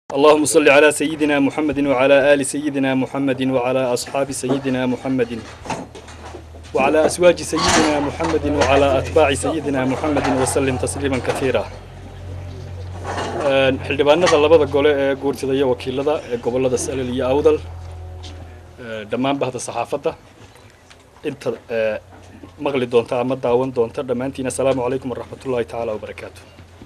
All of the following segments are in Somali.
اللهم صل على سيدنا محمد وعلى آل سيدنا محمد وعلى أصحاب سيدنا محمد وعلى أزواج سيدنا محمد وعلى أتباع سيدنا محمد وسلم تسليما كثيرا xildhibaanada labada gole ee guurtida iyo wakiilada ee gobolada salel iyo awdal dhammaan bahda saxaafadda inta maqli doonta ama daawan doonta dhammaantiin assalaamu calaykum waraxmatullaahi tacaala wabarakaatu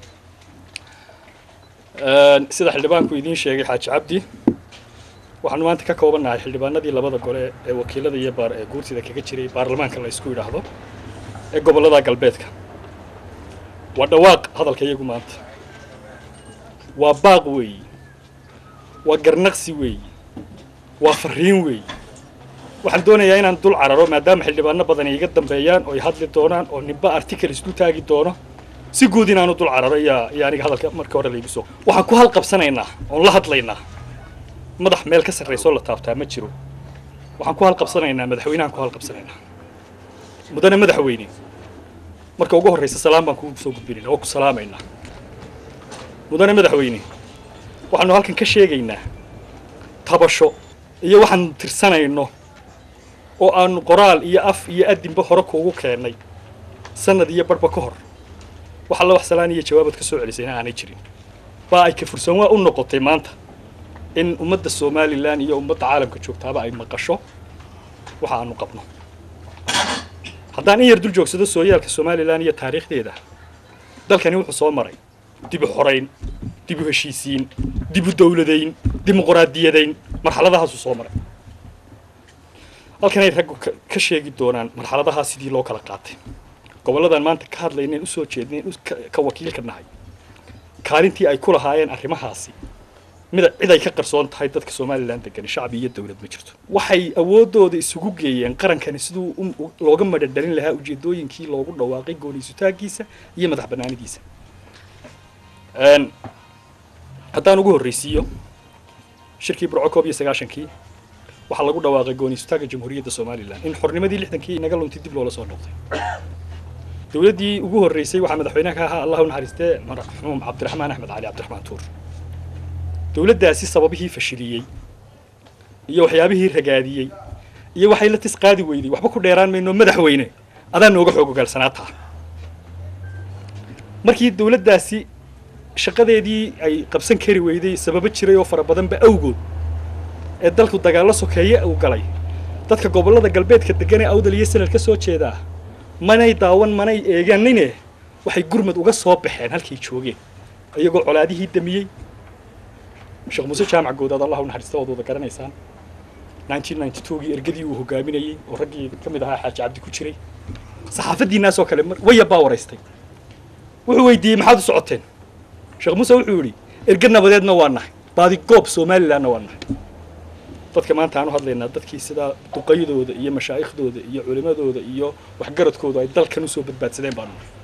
sida xildhibaanku idiin sheegay xaaji cabdi waxaanu maanta ka koobannahay xildhibaanadii labada gole ee wakiilada iyo baar ee guurtida kaga jiray baarlamaanka la isku yidhaahdo ee gobollada galbeedka waa dhawaaq hadalka iyagu maanta waa baaq weeyi waa garnaqsi weeyi waa fariin weeyi waxaan doonayaa inaan dul cararo maadaama xildhibaano badan iga dambeeyaan oo ay hadli doonaan oo nimba article isku taagi doono si guud inaanu dul cararo yaa iyo aniga hadalka marka hore laygu soo waxaan ku halqabsanaynaa oon la hadlaynaa madax meel ka sarraysoo la taabtaa ma jiro waxaan ku halqabsanaynaa madaxweynahan ku halqabsanaynaa mudane madaxweyne marka ugu horraysa salaam baan kugu soo gudbinaynaa oo ku salaamaynaa mudane madaxweyne waxaanu halkan ka sheegaynaa tabasho iyo waxaan tirsanayno oo aanu qoraal iyo af iyo adinba hore kuugu keennay sanad iyo barhba ka hor wax alla wax salaan iyo jawaabaad ka soo celisayna aanay jirin baa ay ka fursan waa u noqotay maanta in ummadda somalilan iyo ummadda caalamka joogtaaba ay maqasho waxa aanu qabno haddaan in yar dul joogsado sooyaalka somalilan iyo taariikhdeeda dalkani wuxuu soo maray dibu xorayn dibu heshiisiin dibu dawladayn dimuqraadiyadayn marxaladahaasuu soo maray halkanay raggu ka sheegi doonaan marxaladahaa sidii loo kala qaatay gobolladan maanta ka hadlaynayn usoo jeednayn ka wakiilka nahay kaalintii ay ku lahaayeen arrimahaasi mida cid ay ka qarsoon tahay dadka somalilan degani shacbi iyo dawlad ma jirto waxay awooddooda isugu geeyeen qarankani siduu looga madhadhalin lahaa ujeedooyinkii loogu dhawaaqay gooniisutaagiisa iyo madax bannaanidiisa haddaan ugu horraysiiyo shirkii burco koob iyo sagaashankii waxaa lagu dhawaaqay gooniisutaaga jamhuuriyadda somalilan in xornimadii lixdankii inaga luntay dib loola soo noqday dowladdii ugu horreysay waxaa madaxweynaha ka ahaa allah u naxariistee marxuum cabdiraxmaan axmed cali cabdiraxmaan tuur dowladdaasi sababihii fashiliyey iyo waxyaabihii ragaadiyey iyo waxay la tis qaadi weyday waxba ku dheeraan mayno madaxweyne adaa nooga xoog ogaalsanaataa markii dowladdaasi shaqadeedii ay qabsan kari weyday sababo jiray oo fara badanba awgood ee dalku dagaallo sokeeye uu galay dadka gobollada galbeedka degan ee awdal iyo sanad ka soo jeedaa manay daawan manay eeganine waxay gurmad uga soo baxeen halkay joogeen iyagoo colaadihii damiyey sheekh muuse jaamac goodaad allah u naxariista waad wada garanaysaan nineteen ninety twogii ergadii uu hogaaminayey oo raggii ka mid ahaa xaaji cabdi ku jiray saxaafaddiinaasoo kale waya baa waraystay wuxuu weydiiyey maxaad u socoteen sheekh muuse wuxuu yidhi erga nabadeedna waa nahay baadi goob somalilanna waa nahay dadka maanta aan u hadlaynaa dadkii sidaa duqaydooda iyo mashaaikhdooda iyo culimadooda iyo waxgaradkooda ay dalkan usoo badbaadsadeen baanu nahay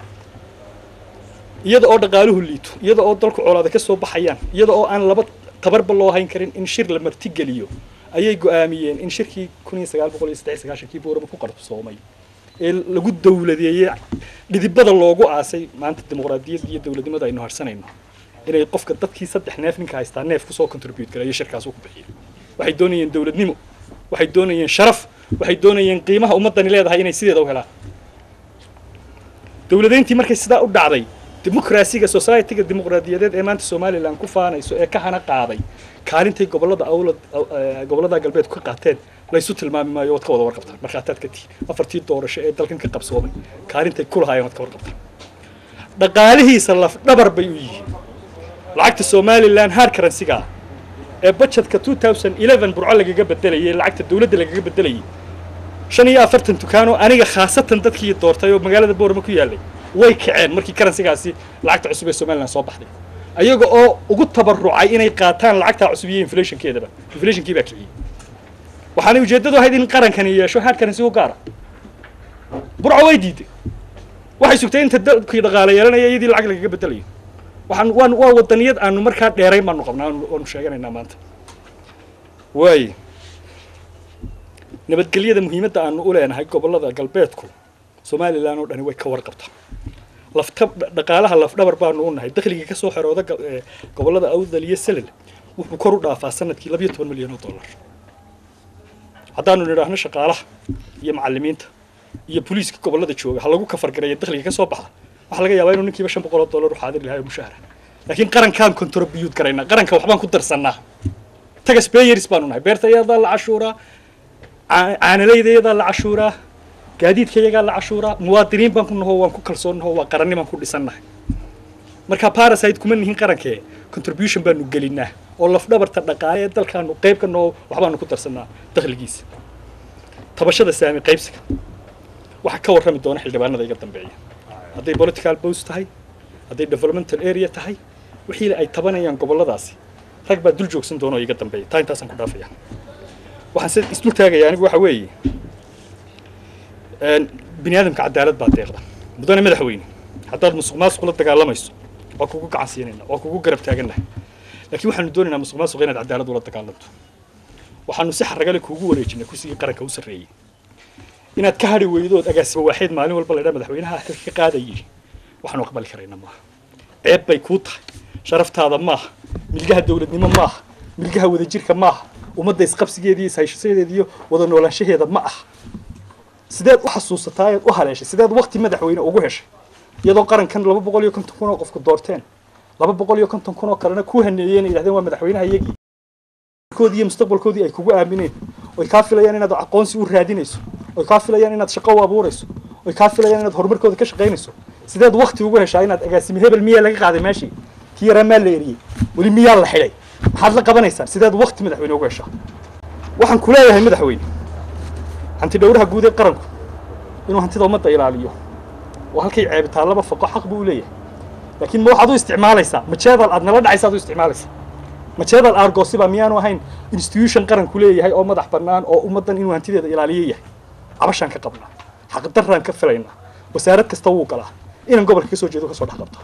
iyada oo dhaqaaluhu liito iyada oo dalku colaada ka soo baxayaan iyada oo aan laba tabarba loo hayn karin in shir la martigeliyo ayay go'aamiyeen in shirkii kun iyo sagaal boqol iyo saddex sagaashankii boorama ku qarsoomay ee lagu dawladeeyey dhidibada loogu aasay maanta dimuqraadiyadda iyo dawladnimada aynu harsanayno inay qofka dadkii saddex neef ninka haystaa neef kusoo contribute garayo shirkaas uu ku bixiyo waxay doonayeen dawladnimo waxay doonayeen sharaf waxay doonayeen qiimaha ummaddani leedahay inay sideeda u helaan dawladayntii markay sidaa u dhacday dimuqraasiga societyga dimuqraadiyadeed ee maanta somalilan ku faanayso ee ka hana qaaday kaalintay gobollada awlad gobollada galbeedku ka qaateen laysu tilmaami maayo waad ka wada warqabtaan markhaataad ka tihiin afartii doorasho ee dalkan ka qabsoomay kaalintay ku lahaayeen waad ka warqabtaan dhaqaalihiisa laf dhabar bay u yihiin lacagta somalilan hard currencyga ee budgetka two thousand eleven burco lagaga bedelayay lacagta dawladda lagaga bedelayay shan iyo afartan dukaanoo aniga khaasatan dadkii doortay oo magaalada boorama ku yaallay way kaceen markii karansigaasi lacagta cusub ee somalilan soo baxday ayaga oo ugu tabarucay inay qaataan lacagtaa cusub iyo inflationkeedaba inflationkii baa kiciyey waxaanay ujeeddadu ahayd in qarankani yeesho hard currency u gaara burco way diiday waxay sugtay inta dalkii dhaqaale yeelanaya iyadii lacag lagaga bedelayo waxaan waan waa wadaniyad aanu markaa dheerayn baanu qabnaa waanu sheeganaynaa maanta waaye nabadgelyada muhiimadda aanu u leenahay gobollada galbeedku somalilan oo dhani way ka warqabtaa lafta dhaqaalaha lafdhabar baanu u nahay dakhliga ka soo xerooda go- ee, gobollada awdal iyo selel wuxuu kor u dhaafaa sanadkii labayo toban milyan oo dollar haddaanu nidhaahno shaqaalaha iyo macallimiinta iyo booliiska gobollada jooga ha lagu kafargareeyo dakhliga ka soo baxa waxaa laga yaabaa inuu ninkiiba shan boqol oo dollar u xaadir lahaa oo mushahara laakiin qarankaan contribute garaynaa qaranka waxbaan ku darsannaa tagas bayeris baanu nahay beerta iyadaa la cashuuraa caa- caanalayda iyadaa la cashuuraa gaadiidka iyagaa la cashuuraa muwaadiniin baan ku naho waan ku kalsoonnaho waa qarannimaan ku dhisannahay marka parasite kuma nihin qarankee contribution baanu gelinaa oo lafdhabarta dhaqaale ee dalkaanu qayb ka naho waxbaanu ku darsannaa dakhligiisa tabashada saami qaybsiga waxaa ka warrami doona xildhibaanada iga dambeeya hadday political bos tahay hadday developmental area tahay wixii ay tabanayaan gobolladaasi rag baa dul joogsan doona oo iga dambeeya taa intaasaan ku dhaafaya waxaan se isdul taagaya anigu waxa weeye een, bini aadamka cadaalad baa deeqda mudane madaxweyne haddaad musuq maasuq la dagaalamayso waa kugu gacan siinayna waa kugu garab taagannahay laakiin waxaanu doonaynaa musuq maasuq inaad cadaalad ula dagaalanto waxaanu si xaragale kuugu wareejinay kursigii qaranka u sarreeyey inaad ka hadhi weydood agaasimo waaxeed maalin walba laydhaa madaxweynaha xilka ka qaadayay waxaanu aqbali karayna maaha ceeb bay kuu tahay sharaftaada maaha milgaha dowladnimo maaha milgaha wadajirka maaha ummadda isqabsigeeda iyo ishaysadeeda iyo wada noolaanshaheeda ma aha sideed u xasuusataa eed u haleeshay sideed waqti madaxweyne ugu heshay iyadoo qarankan laba boqol iyo konton kun oo qofku doorteen laba boqol iyo konton kun oo kalena ku haneeyeen ay yidhahdeen waa madaxweynaha iyagii koodii iyo mustaqbalkoodii ay kugu aamineen oy kaa filayaan inaad aqoonsi u raadinayso oy kaa filayaan inaad shaqo u abuurayso oy kaa filayaan inaad horumarkooda ka shaqaynayso sideed waqti ugu heshaa inaad agaasimo hebel miyaa laga qaaday meeshii kii yaraa maa la eriyey weli miyaa la xidhay maxaad la qabanaysaan sideed waqti madaxweyne ugu heshaa waxaan ku leeyahay madaxweyne hanti dhowraha guud ee qaranku inuu hantida ummadda ilaaliyo oo halkay ceebitaallaba faqo xaq buu u leeyahay laakiin ma waxaad u isticmaalaysaa majeedal aad nala dhacaysa aad u isticmaalaysaa majeedal argosiba miyaanu ahayn institution qaranku leeyahay oo madax bannaan oo ummaddan inuu hantideeda ilaaliyo yahay cabashaan ka qabnaa xaqdarraan ka filaynaa wasaarad kasta wuu galaa inaan gobolka ka soo jeedo kasoo dhex qabta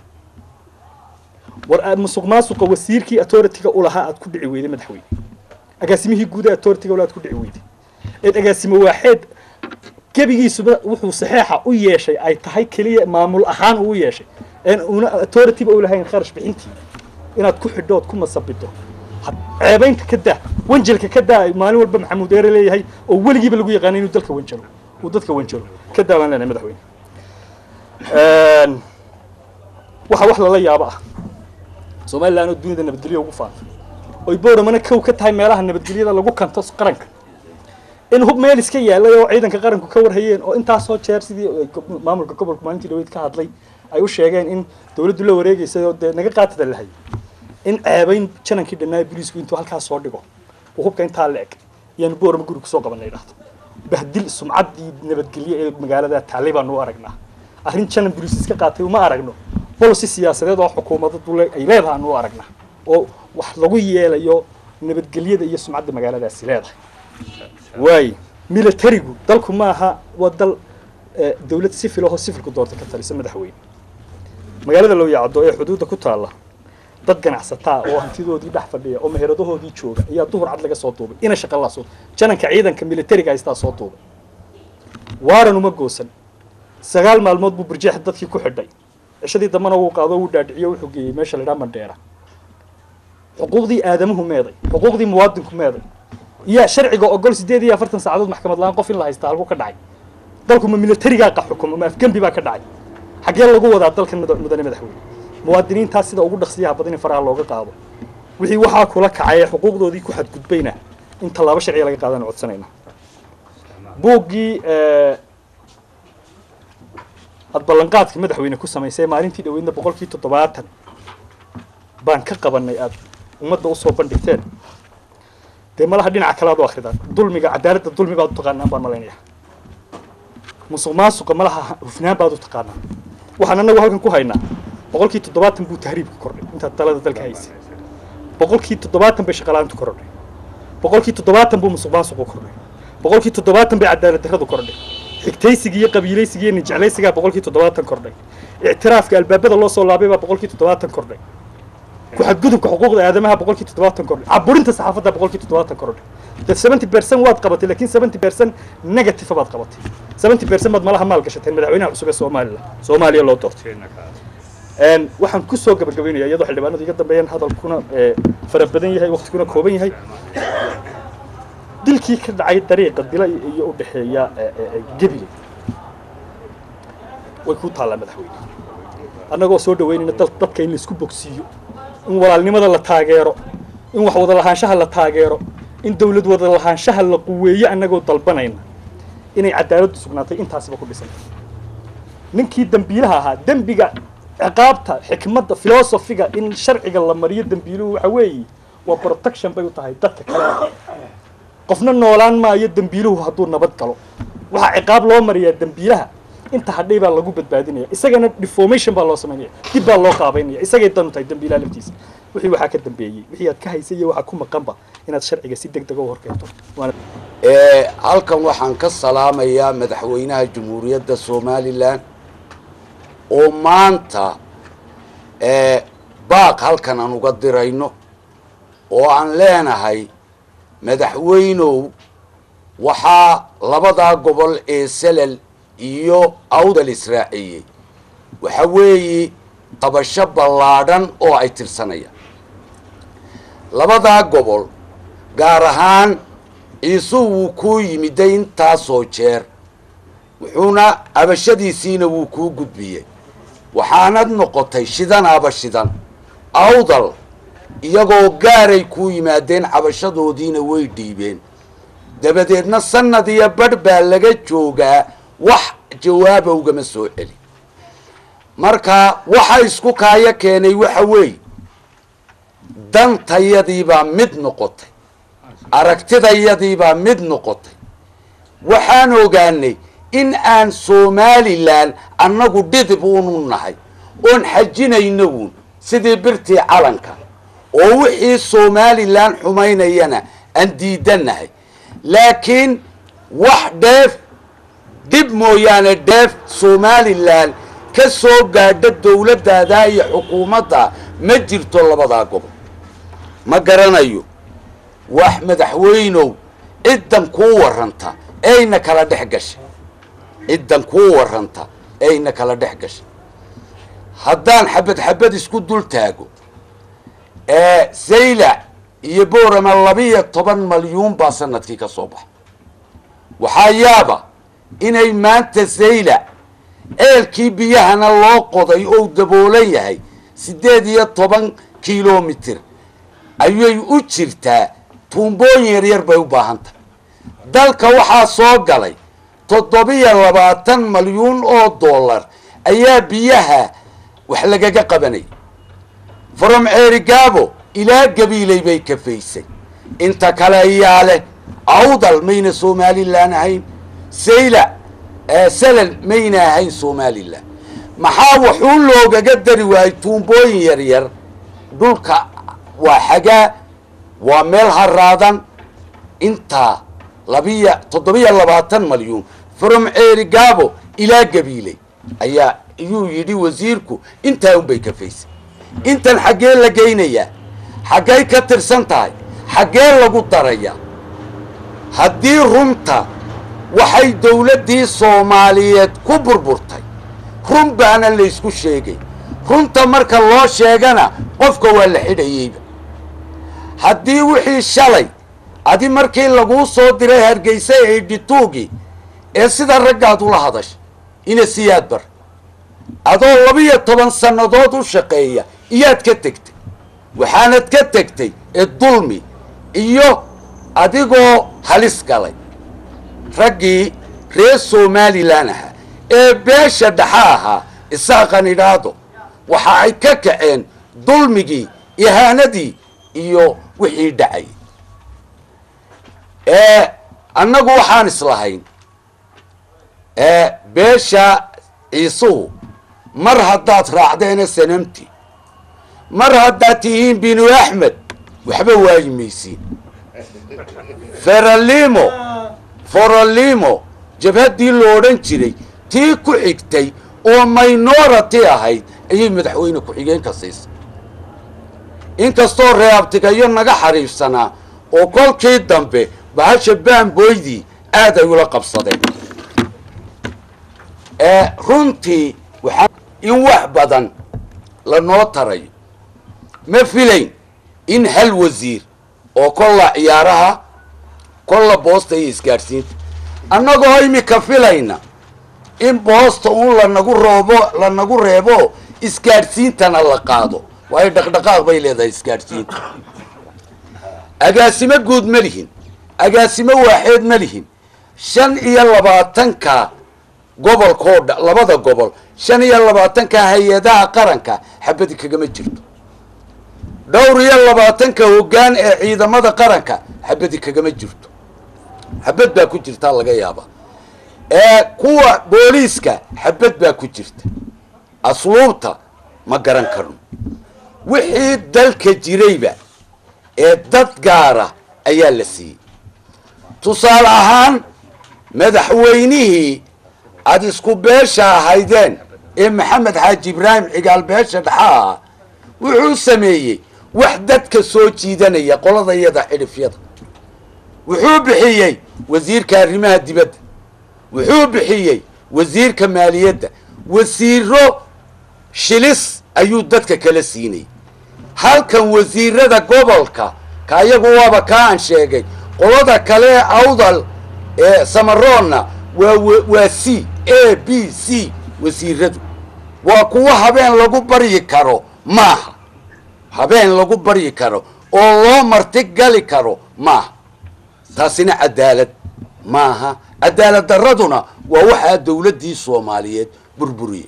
war aad musuq maasuqa wasiirkii authority-ga u lahaa aad ku dhici weyday madaxweyne agaasimihii guud ee authority-ga ula aad ku dhici weyday eed agaasimo waaxeed gebigiisuba wuxuu saxeexa u yeeshay ay tahay keliya maamul ahaan uu yeeshay een una authority-ba u lahayn kharash bixintii inaad ku xidhood ku masabido had- ceebaynta ka daa wanjelka ka daa maalin walba maxamuud eere leeyahay oo weligiiba lagu yaqaanay inuu dalka wanjelo uu dadka wanjelo ka daa baan leenahay madaxweyne Een, waxa wax lala yaabo ah somalilan oo dunida nabadgelyo ugu faafay oy booramana kow ka tahay meelaha nabadgelyada lagu kanto qaranka in hub meel iska yaalay oo ciidanka qaranku ka warhayeen oo intaasoo jeer sidii ay go- maamulka gobolka maalintii dhaweyd ka hadlay ay u sheegeen in dawladdu la wareegaysay oo dee naga qaatada lahay in ceebayn janankii dhannaayo boliisku intuu halkaas soo dhigo uu hubka intaa la eg iyaanu boorama guri kusoo qabanay dhahdo bahdil sumcaddii nabadgelyo ee magaalada taallay baanu u aragnaa arrin janan boliis iska qaatay uma aragno bolisi siyaasadeed oo xukuumadadu le- ay leedahay aanu u aragnaa oo wax lagu yeelayo nabadgelyada iyo sumcadda magaaladaasi leedahay waaye militarigu dalku maaha waa dal eh, dawlad sifil ahoo sifilku doorta ka talisa madaxweyne magaalada looyacdo ee xuduudda ku taalla dad ganacsataa oo hantidoodii dhex fadhiya oo meheradahoodii jooga ayaa duhur cad laga soo duubay ina shaqa la soo jananka ciidanka militariga haystaa soo duubay waaran uma goosan sagaal maalmood buu burjeex dadkii ku xidhay cishadii dambena wuu qaado wuu dhaadhiciyo wuxuu geeyey meesha la idhaha mandheera xuquuqdii aadamuhu meeday xuquuqdii muwaadinku meeday iyo sharciga ogol sideed iyo afartan saacadood maxkamad la-aan qof in la haystaa halku ka dhacay dalku ma militarigaa qa xukumo ma afgembi baa ka dhacay xaggee lagu wadaa dalkan muda- mudane madaxweyne muwaadiniintaas sida ugu dhaqsiyaha badan in faraha looga qaado wixii waxaa kula kacay ee xuquuqdoodii ku xadgudbayna in tallaabo sharciga laga qaadaan codsanayna buuggii eh, aad ballanqaadka madaxweyne ku samaysay maalintii dhaweydna boqolkii toddobaatan baan ka qabanay aad ummadda usoo bandhigteen dee malaha dhinaca kale aad u akridaan dulmiga cadaaladda dulmi baad u taqaanaan baan malaynaya musuq maasuqa malaha hufnaan baad u taqaanaan waxaan annagu halkan ku haynaa boqolkii toddobaatan buu tahriibku kordhay intaad talada dalka haysay boqolkii toddobaatan bay shaqalaantu kordhay boqolkii toddobaatan buu musuq maasuqu kordhay boqolkii toddobaatan bay cadaalad darradu kordhay xigtaysigii iyo qabiilaysigii iyo ninjeclaysigaa boqolkii toddobaatan kordhay ictiraafka albaabada loo soo laabay baa boqolkii toddobaatan kordhay ku xadgudubka xuquuqda aadamaha boqolkii toddobaatan kordhay caburinta saxaafadda boqolkii toddobaatan kordhay dee seventy percent waad qabatay lakin seventy percent negative baad qabatay seventy percent baad malaha maal gashateen madaxweynaha cusub ee somalilan soomaaliya loo doortay waxaan kusoo gabagabaynaya iyadoo xildhibaanadu iga dambeeyaan hadalkuna fara badan yahay waktiguna kooban yahay dilkii ka dhacay dariiqa dila iyo u dhexeeya gebile way ku taallaa madaxweyne annagoo soo dhaweynayna dadka in laisku bogsiiyo in walaalnimada la taageero in wax wada lahaanshaha la taageero in dawlad wada lahaanshaha la quweeyo annagoo dalbanayna inay cadaaladdu sugnaatay intaasiba ku dhisantay ninkii dembiilaha ahaa dembiga ciqaabta xikmadda filosofiga in sharciga la mariyo dembiiluhu waxa weeye waa protection bay u tahay dadka kale qofna noolaan maayo dembiiluhu hadduu nabad galo waxaa ciqaab loo mariyaa dembiilaha inta hadhay baa lagu badbaadinaya isagana deformation baa loo samaynaya dib baa loo qaabaynaya isagay danu tahay dembiilaha laftiisa wixii waxaa ka dambeeyey wixii aad ka haysay iyo waxaa ku maqanba inaad sharciga si deg dega u horkeento halkan waxaan ka salaamayaa madaxweynaha jamhuuriyadda somalilan oo maanta baaq halkan aan uga dirayno oo aan leenahay madaxweynow waxaa labadaa gobol ee selal iyo awdal israaciyey waxa weeye qabasho ballaadhan oo ay tirsanayaan labadaa gobol gaar ahaan ciise wuu kuu yimiday intaasoo jeer wuxuuna abashadiisiina wuu kuu gudbiyey waxaanad noqotay shidanaaba shidan awdal iyagoo gaaray kuu yimaadeen cabashadoodiina way dhiibeen dabadeedna sanad iyo badh baa laga joogaa wax jawaaba ugama soo celi marka waxa isku kaayo keenay waxa weeye dantayadiibaa mid noqotay aragtidayadiibaa mid noqotay waxaan ogaanay in aan somalilan annagu dhidib unu nahay oon xajinayno uun sidii birtii calanka oo wixii somalilan xumaynayana aan diidanahay laakiin wax dheef dhib mooyaane dheef somalilan ka soo gaadha dawladdaada iyo xukuumadda ma jirto labadaa gobol ma garanayo wax madaxweynow ciddan kuu warranta eyna kala dhex gashay ciddan kuu warranta eyna kala dhex gashay haddaan xabad xabad isku dul taago saylac iyo boorama labiyo toban malyuun baa sanadkii ka soo baxa waxaa yaaba inay maanta saylac ceelkii biyahana loo qoday ou daboolan yahay siddeed iyo toban kilomitir ayay u jirtaa tuumbooyin yaryar bay u baahan tahay dalka waxaa soo galay toddobiyo labaatan malyuun oo dollar ayaa biyaha wax lagaga qabanay from ceerigaabo ilaa gabiilay bay kafaysay inta kale ayaa leh awdal mayna somalilan ahayn sayla salal mayna ahayn somalilan maxaa waxuu loogaga dari waayey tuumbooyin yaryar dhulka waa xagaa waa meel haraadan intaa labiya toddobiyo labaatan malyuun from ceerigaabo ilaa gabiiley ayaa ayuu yidhi wasiirku intaa unbay kafaysay intan xaggee la geynayaa xaggay ka tirsan tahay xaggee lagu darayaa haddii runta waxay dawladdii soomaaliyeed ku burburtay run baana laysku sheegay runta marka loo sheegana qofka waa la xidhayeyba haddii wixii shalay adi markii laguu soo diray hargeysa eedhituugii ee sida raggaad ula hadashay ina siyaad bar adoo labiyo toban sannadood u shaqeeya iyaad ka tegtay waxaanad ka tegtay ee dulmi iyo adigoo halis galay raggii reer somalilan ahaa ee beesha dhexa ahaa isaaqan idhaado waxa ay ka kaceen dulmigii ihaanadii iyo wixii dhacay annagu waxaan islahayn beesha ciisuhu mar haddaad raacdeena sanamti mar haddaad tihiin binu axmed waxba waayi maysiin feralimo foralimo jabhaddii lo odhan jiray tii ku xigtay oo minority ahayd ayay madaxweyne ku-xigeenka siisay inkastoo reeabtigayo naga xariifsanaa oo kolkii dambe bahasha baanboydii aad ay ula qabsadeen runtii waxaa in wax badan lanoo tarayo ma filayn in hal wasiir oo kolla ciyaaraha kolla boosta iyo isgaadhsiinta annagoo imika filayna in boosta uun lanagu roobo lanagu reebo isgaadhsiintana la qaado waayo dhaqdhaqaaq bay leedahay isgaadhsiinta agaasimo guud ma lihin agaasimo waaxeed ma lihin shan iyo labaatanka gobolkoo dha labada gobol shan iyo labaatanka hay-adaha qaranka xabadi kagama jirto dhowr iyo labaatanka hoggaan ee ciidamada qaranka xabadi kagama jirto xabad baa ku jirtaa laga yaabaa ee kuwa booliiska xabad baa ku jirta asluubta ma garan karno wixii dalka jirayba ee dad gaara ayaa la siiyey tusaale ahaan madaxweynihii aada isku beesha ahaydeen ee maxamed xaaji ibraahim cigaal beesha dhaxaa wuxuu sameeyey wax dadka soo jiidanaya qolada iyada xidhifyada wuxuu bixiyey wasiirka arrimaha dibadda wuxuu bixiyey wasiirka maaliyadda wasiiro shilis ayuu dadka kala siinayay halkan wasiirada gobolka ka ayagu waaba kaa aan sheegay qolada kale ee awdal ee samaroonna waa waa c a b c wasiiradu waa kuwo habeen lagu baryi karo maaha habeen lagu baryi karo oo loo marti gali karo maaha taasina cadaalad maaha cadaalad darraduna waa waxaa dawladdii soomaaliyeed burburiyey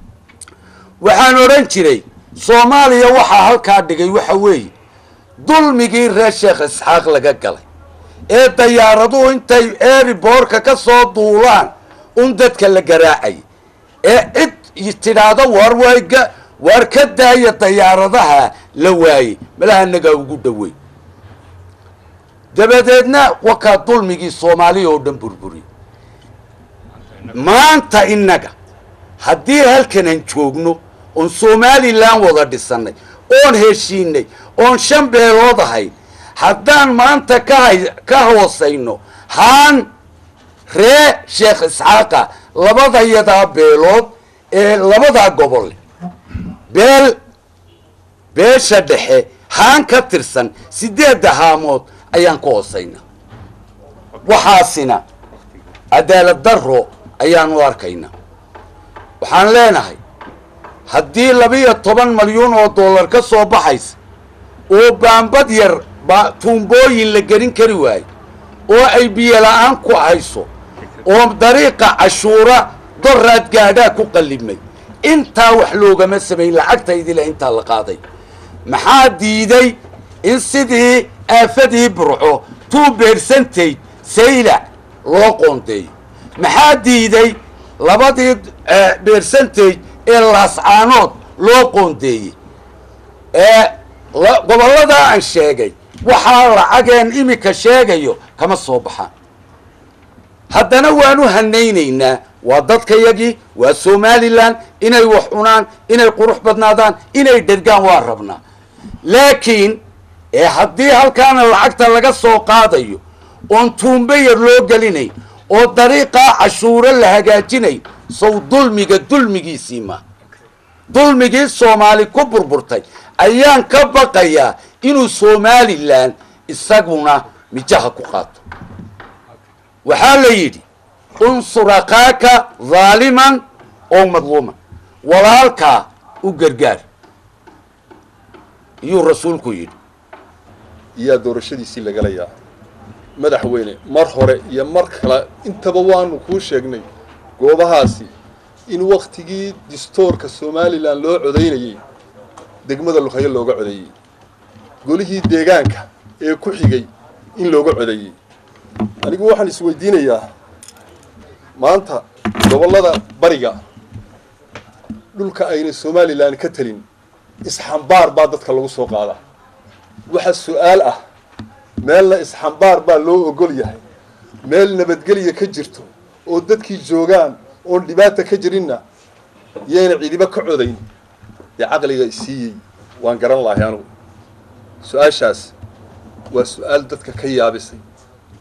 waxaan odhan jiray soomaaliya waxaa halkaa dhigay waxa weeye dulmigii reer sheekh isxaaq laga galay ee dayaaraduhu intay eeriboorka ka soo duulaan un dadka la garaacay ee cid tidhaahdo waar wayga waar ka daaya dayaaradaha la waayey malaha nagaa ugu dhowey dabadeedna wakaa dulmigii soomaaliya oo dhan burburiy maanta innaga haddii halkanaan joogno oon somalilan wada dhisannay oon heshiinay oon shan beelood ahayn haddaan maanta kahay ka hoosayno haan ree sheekh isxaaqa labadayadaa beelood ee labadaa gobolle beel beesha dhexe haan ka tirsan sideedda haamood ayaan ka hoosaynaa waxaasina cadaalad darro ayaanu arkaynaa waxaan leenahay haddii labiyo toban malyuun oo dollar ka soo baxaysa oo baambad yar ba tuumbooyin la gelin kari waayo oo ay biyo la-aan ku hayso oo dariiqa cashuura doraad gaadhaa ku qallimay intaa wax loogama samayn lacagtaydila intaa la qaaday maxaa diiday in sidii aafadii burco two percentage saylac loo qoondeeyo maxaa diiday labadii percentage ee laascaanood loo qoondeeyey ee gobolladaa aan sheegay waxaa lacageen imika sheegayo kama soo baxaan haddana waanu hanaynaynaa waa dadkayagii waa somalilan inay wax cunaan inay qurux badnaadaan inay dhergaan waa rabnaa laakiin ee haddii halkaana lacagta laga soo qaadayo oon tuumbe yar loo gelinayn oo dariiqaa cashuuro la hagaajinayn sow dulmiga dulmigiisii ma dulmigii soomaali ku burburtay ayaan ka baqayaa inuu somalilan isaguna mijaha ku qaato waxaa la yidhi unsur akaaka dhaaliman oo madluuman walaalkaa u gargaar iyuu rasuulku yidhi iyaa doorashadiisii lagalayaa madaxweyne mar hore iyo mar kale intaba waanu kuu sheegnay goobahaasi in waktigii distoorka somalilan loo codaynayey degmada lukhayo looga codeeyey golihii deegaanka ee ku xigay in looga codeeyey anigu waxaan isweydiinayaa maanta gobollada bariga dhulka ayna somalilan ka telin isxambaar baa dadka lagu soo qaadaa waxa su-aal ah meelna isxambaar baa loo ogol yahay meel nabadgelya ka jirto oo dadkii joogaan oon dhibaata ka jirinna yayna cidiba ka codayn dee caqliga isiiyey waan garan lahay anugu su-aashaas waa su-aal dadka ka yaabisay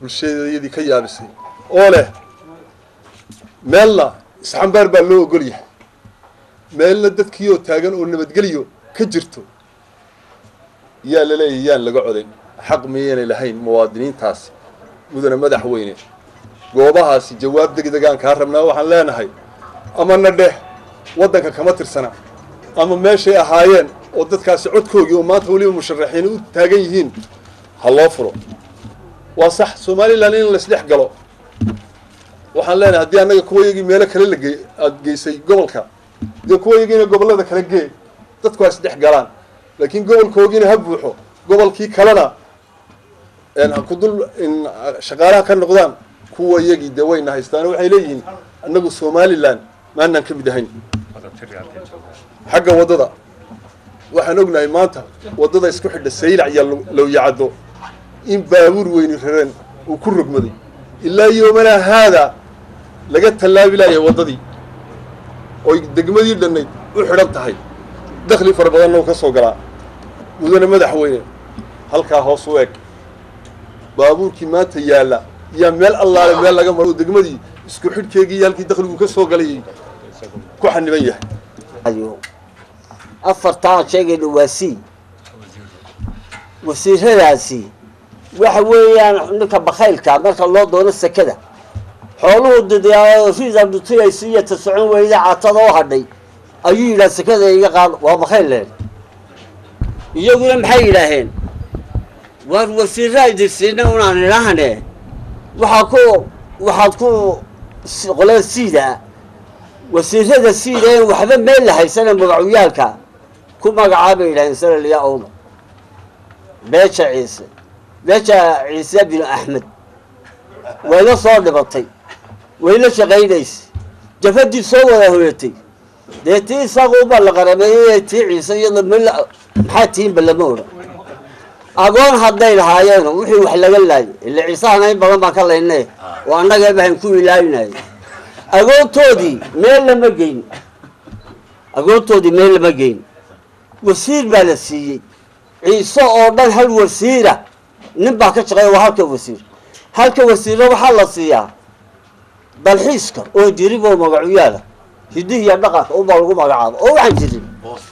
bulshadayadii ka yaabisay oo leh meelna isxambaar baa loo ogol yahay meelna dadkii oo taagan oo nabadgeliyo ka jirto yaa la leeyahay yaan laga codayn xaq miyaynay lahayn muwaadiniintaasi mudane madaxweyne goobahaasi jawaab degdegaan kaa rabnaa waxaan leenahay ama na dheh waddanka kama tirsana ama meeshay ahaayeen oo dadkaasi codkoogii oo maanta weliba musharaxiin u taagan yihiin ha loo furo waa sax somalilan in laisdhex galo waxaan leenahay haddii annaga kuwayagii meelo kale la gey aada geysay gobolka dee kuwayagiina gobollada kala gee dadku ha isdhex galaan laakiin gobolkoogiina ha buuxo gobolkii kalena ha ku dul shaqaalaha ka noqdaan kuwa yagii dee wayna haystaan waxay leeyihiin annagu somalilan maanaan ka mid ahayn xagga waddada waxaan ognahay maanta waddada isku xidha saylac iyo lowyacaddo in baabuur weyni rareen uu ku rogmaday ilaa yoomanaa haadaa laga tallaabi layahay waddadii oy degmadii dhannayd u xidhan tahay dakhli fara badanna u ka soo galaa mudane madaxweyne halkaa hoos u eg baabuurkii maanta yaalla yaa meel allaale meel laga maro degmadii isku xidhkeegii iyo halkii dakhligu ka soo galayay ku xaniban yahay afartaa aan sheegayna waa c wasiiradaasi waxa weeyaan ninka bakaylka marka loo doono sekada xooluhu didyaa riisa dhutayaysa iyo ta socon weyda catada oo hadhay ayuu yidhaha sekada iga qaado waa bakayl leen iyaguna maxay yidhaaheen waar wasiiraa idinsiina unaan idhaahne waxaa ku waxaad ku qolada siida wasiirada siida en waxba meel la haysana magacyaalka ku magacaabay yidhaheen salaliya owda beesha ciise beesha ciise binu axmed wayla soo dhibatay wayla shaqaynaysay jafadii soo wada hoyatay dee tii isaguuba la qarameeyey tii ciise iyada ml maxaa tiinba lama odhan agoon hadday lahaayeen wixii wax laga laayay ila ciisahana in badan baan ka laynay oo annaga bahan ku ilaawinayay agoontoodii meel lama geyn agoontoodii meel lama geyn wasiir baa la siiyey ciise oo dhan hal wasiira nin baa ka shaqeeya waa halka wasiir halka wasiirna waxaa la siiyaa dalxiiska oo dirib oo magacuyaala hidihiiyo dhaqanka unbaa lagu magacaabo oo waxaan jirin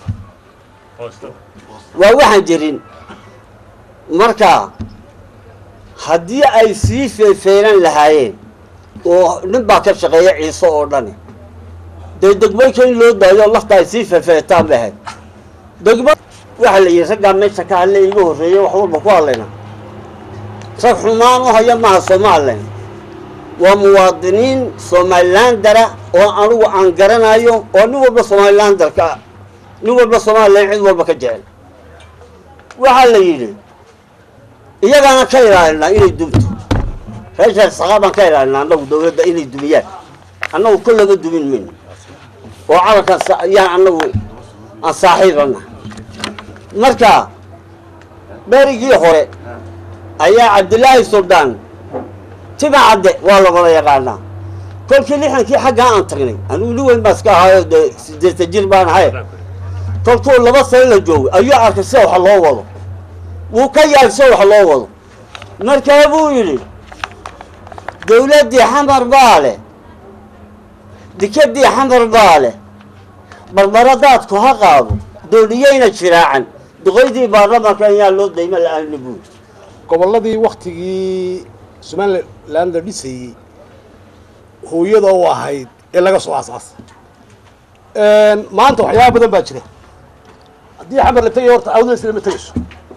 waa waxaan jirin marka haddii ay sii feefeenan lahaayeen oo nin baa ka shaqeeya ciise oo dhani dee degmayka in loo daayo lafta ay sii feefeetaan bay ahayd degma waxaa la yidhi raggaa meesha ka hadle iga horreeya wax walba ku hadlayna rag xumaan u haya maaha somalilan waa muwaadiniin somalilandara oo anigu aan garanayo oo nin walba somalilandarka nin walba somalilan cid walba ka jecel waxaa la yidhi iyagaana ka ilaalinaa inay dumto reesha saqa baan ka ilaalinaa annagu dawladda inay dumiyaan annagu kollaba dumin mayno oo calankan yaan annagu aan saaxiibana marka berigii hore ayaa cabdilaahi suldaan tima cadde waa la wada yaqaanaa kolkii lixankii xaggaa aan tagnay anigu nin weyn baa iska ahaayo dee sideeta jir baan ahay kolkuu laba sano la joogay ayuu arkay sida wax loo wado wuu ka yaabay sida wax loo wado markaa buu yidhi dawladdii xamar baa leh dikadii xamar baa leh barbaradaadku ha qaado dooniyeyna jiraacan duqaydii baarlamaanka ayaa loo dayma la-aani buuri gobolladii waktigii somaliland la dhisayey hooyada u ahayd ee laga soo aasaasay maanta waxyaaba badan baa jira haddii xamar la tegayo horta awdadays lama tegayso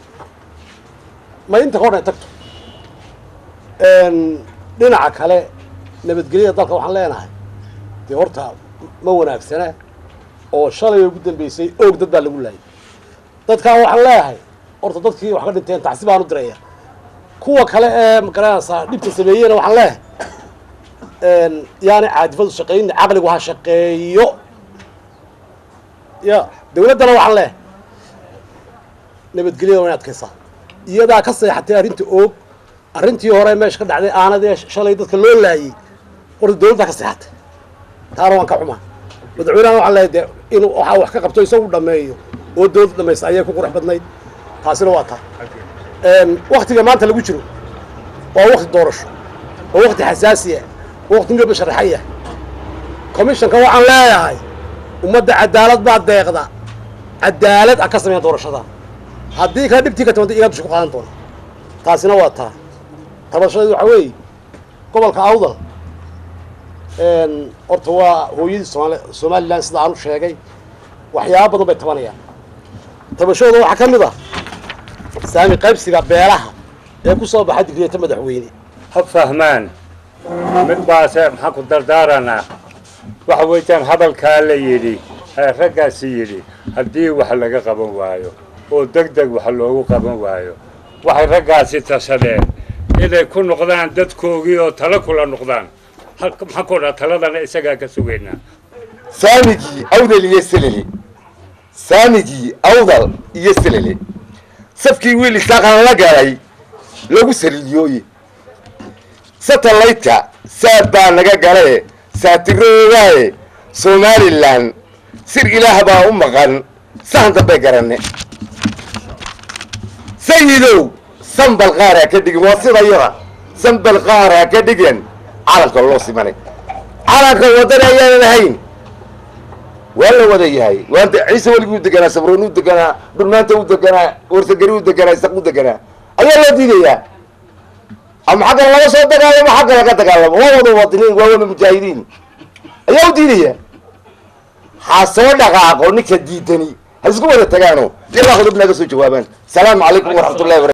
ma inta ka hodhan tagto dhinaca kale nabadgelyada dalka waxaan leenahay dee horta ma wanaagsana oo shalay ugu dambeysay oog dad baa lagu laayay dadkaa waxaan leeyahay horta dadkii wax ka dhinteen tacsi baan u diraya kuwa kale ee magaranaysaa dhibta sameeyeyna waxaan leeyahay yaani caadifadu shaqeyna caqligu ha shaqeeyo ya dawladdana waxaan leeyahay nabadgelyada waa in adkaysaa iyadaa ka seexatay arrinta oog arrintii hore meesha ka dhacday aanadee shalay dadka loo laayey horta dawladdaa ka seexatay taana waan ka xumaa madaxweynahan waxaan leeyahay dee inuu waxaa wax ka qabto isagu dhameeyo oo dawladda dhamaysta ayay ku qurux badnayd taasina waa taa waktiga maanta lagu jiro waa wakti doorasho waa wakti xasaasiya waa wakti midba sharaxaya commissionka waxaan leeyahay ummadda cadaalad baa deeqda cadaalad a ka sameeya doorashada haddii kale dhibtii ka timanta igaa dusha ku qaadan doona taasina waa taa tabashadeedu waxaa weeye gobolka awdal horta waa hooyadii somaali somalilan sida aan u sheegay waxyaaba badan bay tabanayaan tabashadooda waxaa ka mid ah saami qaybsiga beelaha ee ku soo baxa digriyata madaxweyne ha fahmaan mid baase maxaa ku dardaaranaa waxa weeyaan hadalkaa la yidhi ee raggaasi yidhi haddii wax laga qaban waayo oo deg deg wax loogu qaban waayo waxay raggaasi tashadeen inay ku noqdaan dadkoogii oo talo kula noqdaan maxaa ku dhaa taladana isagaa ka sugaynaa saamigii awdal iyo selele saamigii awdal iyo selele safkii wiil isaaqan la galay lagu saliidiyooye satellaytka saad baa naga galae saatirooogaaye somalilan sir ilaah baa u maqan sahan dambay garanne sayidow sambal qaar ha ka dhigin waa sida yada sambal qaar ha ka dhigin calanka loo simanay calanka waddana ayaanan ahayn waa la wada yahay waanta ciise weliguu deganaa sabroon u deganaa dhulmaanta u deganaa warsagari u deganaa isaq u deganaa ayaa loo diidayaa ama xagga laga soo dagaalamo xagga laga dagaalamo waa wada muwaadiniin waa wada mujaahidiin ayaa u diidaya ha soo dhaqaaqo ninka diidani ha isku wada tagaano ilaa qodobna ka soo jawaabaan salaamu calaykum waraxmatullahi wabarakatu